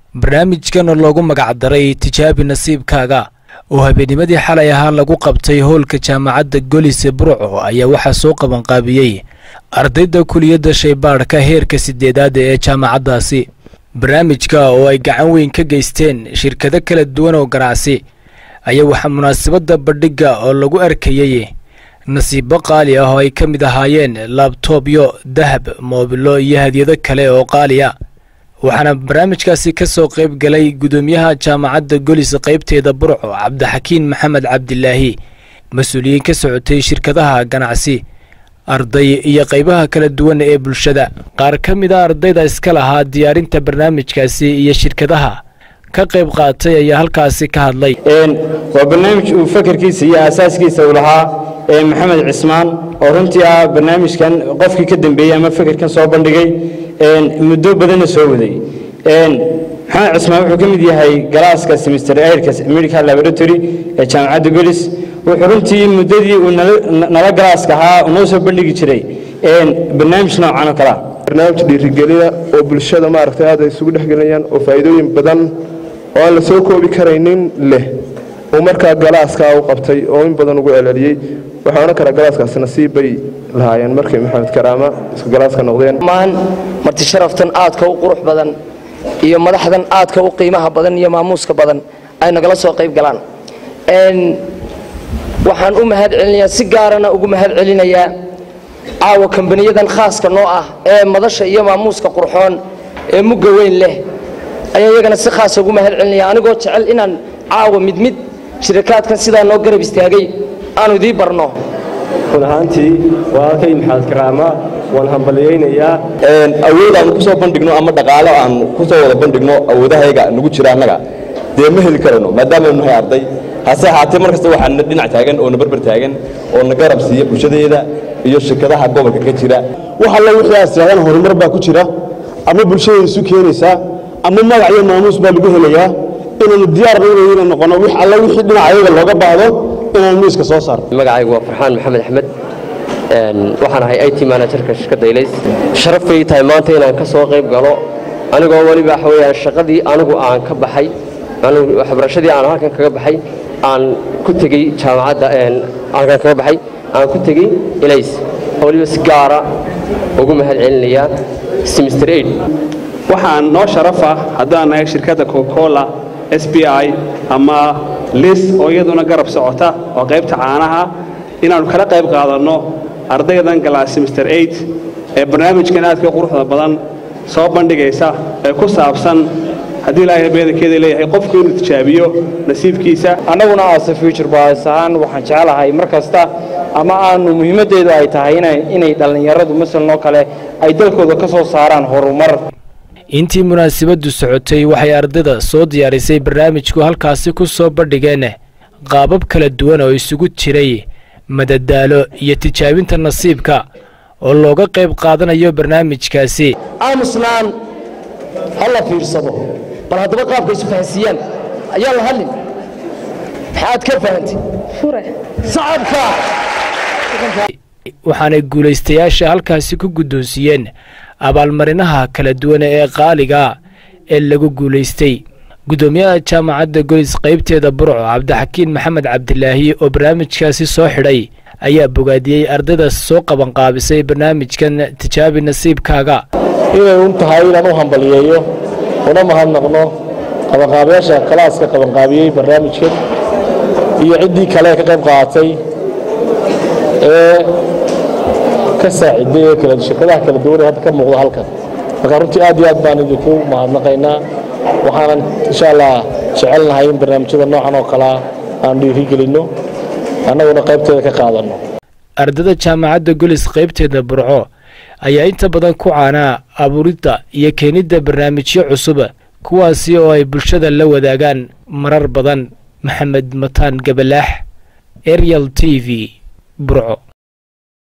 barnaamijkan oo loogu magacdaray tijaabi nasiibkaaga oo habeennimadii xalay ahaa lagu qabtay howlka jaamacadda golise burco ayaa waxaa soo qabanqaabiyey ardayda kuliyadda shaybaadhka heerka sideedaada ee jaamacaddaasi barnaamijka oo ay gacan weyn ka geysteen shirkado kala duwan oo ganacsi ayaa waxaa munaasabadda bandhigga oo lagu arkayey nasiibo qaali ah oo ay ka mid ahaayeen laabtoobyo dahab moobilo iyo hadyado kale oo qaali a waxaana barnaamijkaasi ka soo qayb galay gudoomiyaha jaamacadda golis qaybteeda burco cabdixakiin maxamed cabdilaahi mas-uuliyiin ka socotay shirkadaha ganacsi arday iyo qaybaha kala duwan ee bulshada qaar ka mid a ardayda iska lahaa diyaarinta barnaamijkaasi iyo shirkadaha ka qayb qaatay ayaa halkaasi ka hadlay waa barnaamij uu fakarkiisa iyo aasaaskiisa uu lahaa maxamed cismaan oo runtii ah barnaamijkan qofkii ka dambeeyey ama fakarkan soo bandhigay muddo badanna soo waday maxamed cismaan wuxuu ka mid yahay galaaska semester airka medical laboratory ee jaamacadda golis wuxuu runtii muddadii uu nala galaaska ahaa noo soo bandhigi jiray barnaamij noocan oo kalea barnaamij dhiirigelina oo bulshada maaragtay aad ay isugu dhexgelinayaan oo faa'iidooyin badan oo aan la soo koobi karaynin leh uu markaa galaaskaa u qabtay oo in badan ugu celceliyey waxaa odhan karaa galaaskaasi nasiib bay lahaayeen markay maxamed karaama isku galaaska noqdeen maan marti sharaftan aadka u qurux badan iyo madaxdan aadka u qiimaha badan iyo maamuuska badan ay nagala soo qayb galaan waxaan u mahad celinayaa si gaarana ugu mahad celinayaa caawa kambaniyadan khaaska noo ah ee madasha iyo maamuuska qurxoon ee mugga weyn leh ayaa iyagana si khaasa ugu mahad celinaya anigoo jecel inaan caawa mid mid shirakaadkan sidaa noo garab istaagay aanu idii barno run ahaantii walaalkay maxamed karaama waan hambaliyaynayaa awood aan ku soo bandhigno ama dhaqaalo aan ku soo wada bandhigno awoodahayga nagu jira annaga dee ma heli karano maadaamanu nahay arday hase ahaatee mar kasta waxaa na dhinac taagan oo na barbar taagan oo na garab siiya bulshadeeda iyo shirkadaha gobolka ka jira wax alla wixii aad tirahdaan horumar baa ku jira ama bulshada isu keenaysaa ama magac iyo maamuus baa lagu helayaa inaanu diyaarba inayna noqono wix alla wixii dhinaca ayaga looga baahdo inaan miiska soo saarno magacaygu waa farxaan maxamed axmed waxaan ahay it managerka shirkadda ilays sharaf bay tahay maanta inaan ka soo qayb galo anigoo weliba waxa weyaan shaqadii anigu aan ka baxay waxbarashadii aan halkan kaga baxay aan ku tegey jaamacadda halkan kaga baxay aan ku tegey ilays oo weliba si gaara ugu mahad celinayaa semester aid waxaan noo sharafa haddaan nahay shirkadda cocacola s b i ama lis oo iyaduna garab socota oo qaybta caanaha inaannu kala qayb qaadanno ardaydan galaa semester aid ee barnaamijkan aadka quruxda badan soo bandhigaysa ee ku saabsan haddii ilaahay beedankeeda leeyahay qofku inuu tijaabiyo nasiibkiisa annaguna aase future boys ahaan waxaan jeclahay mar kasta ama aanu muhiimaddeedu ay tahay inay dhallinyaradu masalan oo kale ay dalkooda ka soo saaraan horumar intii munaasabaddu socotay waxay ardayda soo diyaarisay barnaamijku halkaasi ku soo bandhigeen qaabab kala duwan oo isugu jiray madadaalo iyo tijaabinta nasiibka oo looga qayb qaadanayo barnaamijkaasi aamusnaan ha la fiirsado bal haddaba qaabka isu fahansiiyaan ayaa la hadlin maxaad ka fahantay sacabka waxaanay guulaystayaasha halkaasi ku guddoonsiiyeen abaalmarinaha kala duwan ee qaaliga ee lagu guulaystay guddoomiyaha jaamacadda golis qaybteeda burco cabdixakiin maxamed cabdilaahi oo barnaamijkaasi soo xidhay ayaa bogaadiyey ardaydaas soo qabanqaabisay barnaamijkan tijaabi nasiibkaaga inay un tahay inaan u hambaliyeeyo una mahadnaqno qabanqaabayaasha kalaaska qabanqaabiyey barnaamijkan iyo ciddii kale ka qayb qaadatay ee ka saaciday ee kala shirkadaha kala duwan ee hadda ka muuqda halkan marka runtii aad iyo aad baan idinku mahadnaqaynaa waxaanan insha allah jecelnahay in barnaamijyada noocan oo kalea aan dhiirigelinno annaguna qaybteeda ka qaadanno ardada jaamacadda golis qaybteeda burco ayaa inta badan ku caanaa abuuridda iyo keenidda barnaamijyo cusub kuwaasi oo ay bulshada la wadaagaan marar badan maxamed mataan gabalaax arial t v burco